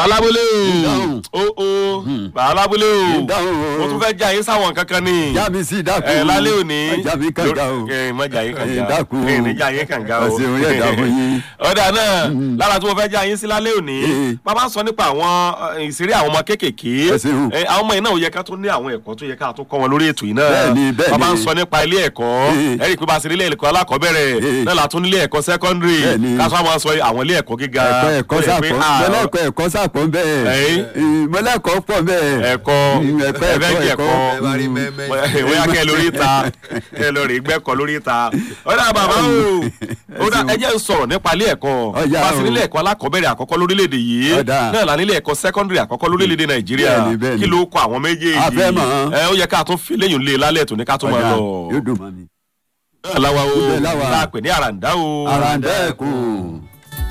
bàbá alábúlé Ìdáhùn. o o o bàbá alábúlé o Ìdáhùn o. mo tún fẹ́ já yín sáwọn kankan ni já mi sí dákun. ẹ lálẹ́ òní já mi kànga o. ẹ má jà yín kànga Ẹ, dákun o. ẹ ní jà yín kànga o Ẹ ṣeun, yẹ dákun yín. ọ̀dà náà lára tí mo fẹ́ já yín sí lálẹ́ òní Ẹ. bàbá ń sọ nípa àwọn ẹ, ìṣeré àwọn ọmọ kéékèèké Ẹ ṣeun. ẹ, àwọn ọmọ yìí náà ó yẹ ká tó ní àwọn ẹ̀kọ́ tó yẹ ká tó kọ́ wọn lórí ètò yìí náà Bẹ́ẹ̀ni, bẹ́ẹ̀ni. bàbá ń sọ nípa ilé ẹ̀kọ́ Ẹ. ẹ rí i pé bá a ṣe nílé ẹ̀kọ́ alákọ̀ọ́bẹ̀rẹ̀ Ẹ. náà la tún nílé ẹ̀kọ́ sẹ́kọ́ndírì Bẹ́ẹ̀ni. ká sọ àwọn sọ àwọn ilé ẹ̀kọ́ gíga ẹ̀kọ́ ẹ̀kọ́ Ó yẹ pé, sàpọ̀ ah, mọ́lẹ́kọ̀ ẹ̀kọ́ sàpọ̀ bẹ́ẹ̀ Ẹ̀yìn. mọ́lẹ́kọ̀ pọ̀ bẹ́ẹ̀ ẹ̀kọ́ Mm, ẹ̀kọ́ ẹ̀fẹ́ ẹ̀kọ́ jẹ ẹ̀kọ́ ẹ bá rí mẹ́mẹ́. bóyá kẹ́ ẹ lórí ta kẹ́ ẹ lórí gbẹ́kọ̀ lórí ta ọ̀dà bàbá o ọ̀dà ẹ jẹ́ n sọ̀rọ̀ nípa ilé ẹ̀kọ́ Ọ̀yá pàṣẹ o. nílé ẹ̀kọ́ alákọ̀ọ́bẹ̀rẹ̀ àkọ́kọ́ lórílẹ̀‐èdè yìí Ọ̀dà. náà là nílé ẹ̀kọ́ sẹ́kọ́ndìrì àkọ́kọ́ lórílẹ̀‐èdè nàìjíríà Bẹ́ẹ̀ni, bẹ́ẹ̀ni. kí ló kọ àwọn méjèèjì A fẹ́ mọ̀. ẹ ó yẹ ká tún fi léyìn lé lálẹ́ tó ní ká tún máa Ọ̀dà, lọ yóò dùn mọ́ mi. náà láwa o Ibẹ̀ láwa. láàpẹ̀ ní àràǹdá o àràǹdẹ́ẹ̀kùn.